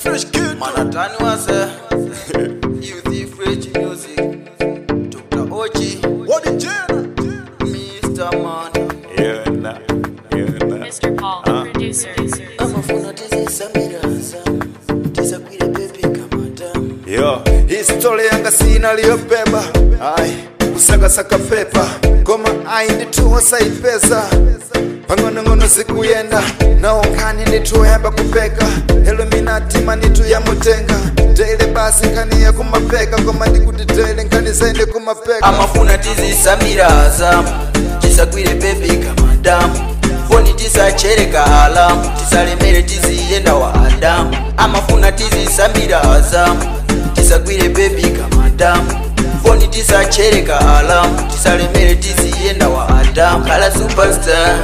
fresh kid. Manhattan was a youth fresh music. Dr. Ochi, What the jail? Mr. Man. Yeah, nah. Yeah, nah. Mr. Paul, the producer. amafuna tizisamiraza tisakwire bebi kamadamu Yo, historia yanga sina liyobeba ai kusakasaka pepa ngoma ai ndituwa saipesa pang'onong'ono sikuyenda naonkani ndituyamba kupeka eluminati manitu yamutenga tele basi nkani ya kumapeka ngoma ndikuti tele nkani zaende kumapeka amafuna tizisamiraza tisakwire bebi kamadamu foni tisachereka alamu tisalemere tiziyenda wa adamu amafuna tizisamiraza tisakwire bebi kamadamu foni tisachereka alamu tisalemere tiziyenda wa adamu kala superstar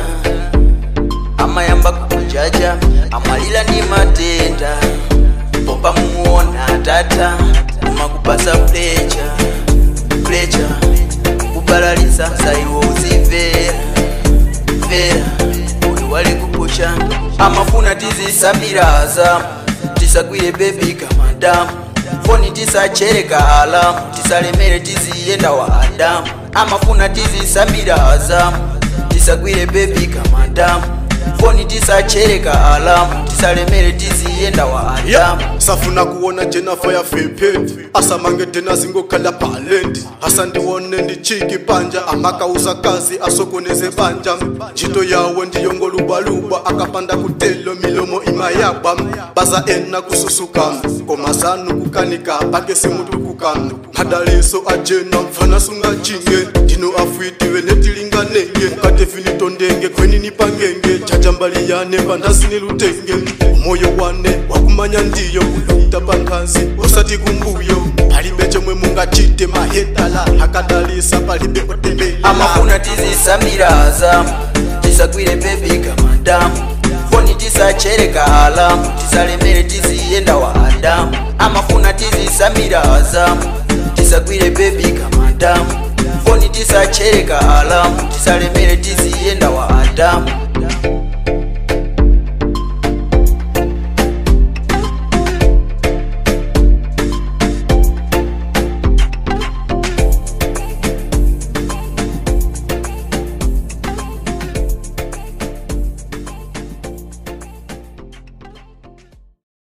amayamba kukujaja amalila ndi matenda popa mumuona tata umakupasa plecha plecha kubalaliza saiwo uzimvera vera uyu wali kupusha amafuna tizisamiraza tisakwire bebi kamadamu foni tisachereka alamu tisalemere tiziyenda wa adamu amafuna tizisamiraza tisakwire bebi kamadamu foni tisachereka alamu tisalemere tiziyenda wa adamu safuna kuona jenafa ya fepeti asamange tena zingokhala palendi hasa ndiwone ndichiki panja amakauza kazi asokoneze banja ntchito yawo ndiyongolubaluba akapanda kutelo milomo imayaba baza ena kususuka komasanu kukanika pake simutukuka madaliso ajena mfana sungachinge ndino afwitiwe netilinganenge mukatefinitondenge kwenini pangenge chajambaliyane pandasini lutenge umoyo wane wakumanya ndiyo kuluta pankazi usati kumbuyo palibe chomwe mungachite mahedala akadalisa palibe otembela amafuna tizisamiraza tisakwire bebi kamadamu foni tisachereka alamu tisalemere tiziyenda wa adamu amafuna tizisamiraza tisakwire bebi kamadamu foni tisachereka alamu tisalemere tiziyenda wa adamu